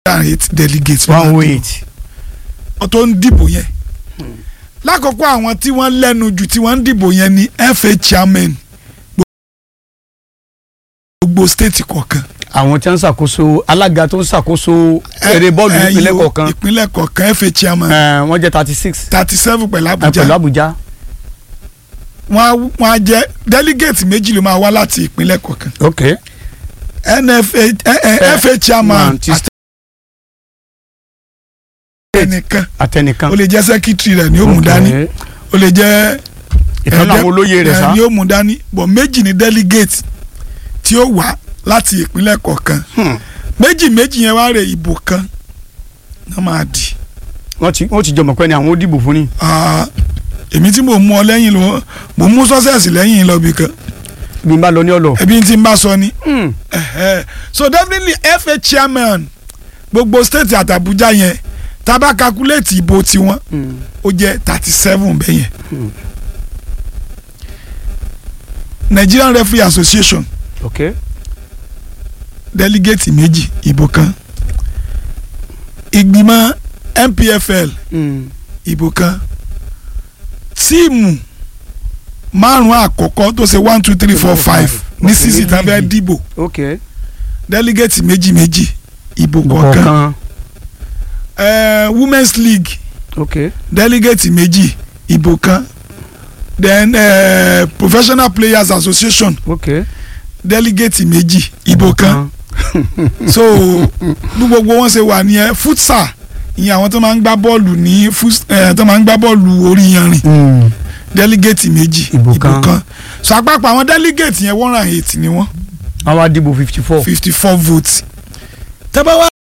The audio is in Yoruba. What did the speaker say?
and eight delegates one oh eight. tó ń dìbò yẹn lákòókò àwọn tí wọ́n lẹ́nu jù tí wọ́n ń dìbò yẹn ni FA chairman gbogbo state kọ̀ọ̀kan àwọn tí wọ́n ń ṣàkóso alága tó ń ṣàkóso eré bọ́ọ̀lù ẹ, ìpínlẹ̀ yo, kọ̀ọ̀kan ìpínlẹ̀ kọ̀ọ̀kan FA chairman Eh, wọ́n jẹ́ thirty six thirty seven pẹ̀lú pẹ̀lú Abuja Abuja. wọ́n á wọ́n á jẹ́ delegate méjì ló máa wá láti ìpínlẹ̀ kọ̀ọ̀kan ok NFA ẹ, ẹ, FA chairman Man, ti àti ẹnìkan àtẹnìkan. ó lè jẹ́ secretary rẹ̀ ni ó mú dání Ok. ó lè jẹ́ ìkan náà ẹ̀jẹ̀- àwọn olóyè rẹ̀ ẹ̀, sá. ni ó mú dání bọ̀ méjì ni delegate tí ó wá láti ìpínlẹ̀ kọ̀ọ̀kan Hmm. méjì méjì yẹn wá rè ìbò kan náà máa dì wọ́n ti wọ́n ti jọmọ̀ pé ni àwọn ó dìbò fún ni. Ah, èmi tí mò ń mú ọ lẹ́yìn lọ mò ń mú sọ́sẹ̀sì lẹ́yìn lọ bí kan bí n bá lọ ní ọ̀lọ́. ẹbí tí n bá sọ ni Hmm. Ẹ̀hẹ́. so definitely FA chairman gbogbo state àti Abuja yẹn tá a bá calculate ìbò tiwọn Hmm. ó jẹ́ thirty seven bẹ́ẹ̀ yẹn Hmm. Nigerian Referee Association ok delegate méjì ìbò kan ìgbìmọ̀ NPFL Hmm. ìbò kan tíìmù márùn àkọ́kọ́ tó ṣe one two three four five ní Okay, sísì tán fẹ́ méjì. dìbò ok delegate méjì méjì ìbò kọ̀ọ̀kan kọ̀ọ̀kan Eh, Women's League ok delegate méjì ìbò kan then uh, Professional Players Association ok delegate méjì ìbò kan so bí gbogbo wọn ṣe wà nìyẹn futsal ìyẹn àwọn tó máa ń gbá bọ́ọ̀lù ní fus- eh, tó máa ń gbá bọ́ọ̀lù orí yanrìn Hmm. delegate méjì Ìbò kan. so àpapọ̀ àwọn delegate yẹn one and eight ni wọ́n àwọn á dìbò fifty four. fifty four votes tẹ́bá wá